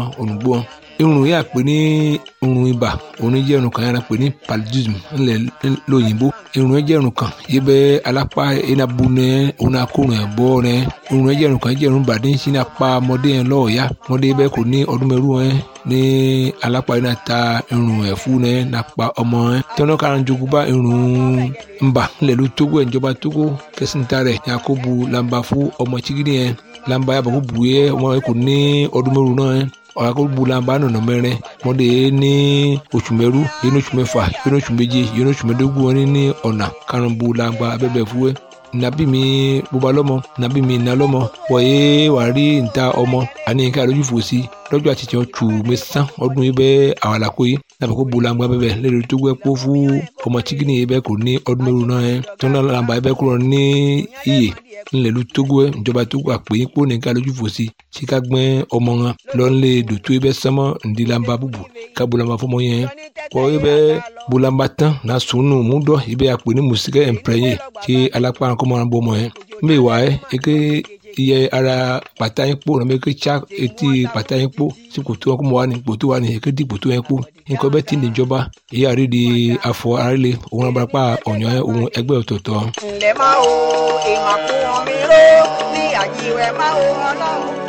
ònùgbò irun yà pé ní irun ibà òun jẹ́ irun kan yàrá pé ní paludism ńlẹ̀ lóyìnbó irun jẹ́ irun kan yìí bẹ́ alápá iná bu nẹ òun akórun ẹ̀ bọ́ nẹ irun jẹ́ irun kan jẹ́ irun bàdé ń sin apá ọmọdé yẹn lọ́ọ̀ọ́yá ọmọdé bẹ́ẹ̀ kò ní ọdún mẹ́rù ẹ̀ ní alápá iná ta irun ẹ̀ fún nẹ nàpa ọmọ ẹ̀ tẹ́wọ́n kára ń jogún bá irun ńbà ńlẹ̀ ló tógó ẹ̀ ìjọba tógó kẹsìntà rẹ̀ yakubu lamba fún ọmọ chigidi yẹn lamba yàbọ̀ kó bu yẹ ọmọ yẹn kò ní ọdún mẹ́rù náà yẹn ọ̀rọ̀ kó bu lamba nọ̀nà mẹ́rin mọ́dé ní oṣù mẹ́rú yẹn ní oṣù mẹ́fà yẹn ní oṣù méje yẹn ní oṣù mẹ́dógún wọn ní ọ̀nà karùn-ún bu lamba abẹ́bẹ̀ fúwẹ́ nabi mi bóba lọ́mọ nabi mi iná lọ́mọ wọ̀nyé wàá rí níta ọmọ àní ká lójú fò sí lọ́jọ́ àti tiẹ̀ tù mí sán ọdún yìí bẹ́ẹ̀ àwọn àlàkó yìí nàbẹ̀ kó bu lamba bẹ́ẹ̀ lẹ́nu tó gbẹ́ kó fún ọmọ chikini yìí bẹ́ẹ̀ kò ní ọdún mẹ́rù náà yẹn tó náà lamba yìí bẹ́ẹ̀ kúrò ní iye ńlẹ̀lú togo ẹ̀ ìjọba togo àpè yín kó nìkan lójú fò sí tí ká gbẹ́ ọmọ wọn lọ́nlẹ̀ dòtó ibẹ̀ sánmọ́ ńdílamba búbu ká bulamba fọmọ yẹn kọ́ ibẹ̀ bulamba tán na sunu múdọ̀ ibẹ̀ àpè ní musikẹ́ ẹ̀mpẹ́yẹ tí alápá kọ́mọ́ wọn bọ́ ọmọ yẹn mbẹ́ wà ẹ́ eke iye ara pàtà yín kpó nàbẹ ké tsa etí pàtà yín kpó tí kòtò wọn kó mọ wá ní kòtò wá ní eke di kòtò yẹn kpó nǹkan bẹ́ẹ̀ ti níjọba èyí àrídìí afọ àrílé òun abarapá ọ̀nyọ́ òun ẹgbẹ́ ọ̀tọ̀ọ̀tọ̀. ǹlẹ́ máa wo ìmàkùn mi ró ní àjíwẹ̀ máa wo ọlọ́run.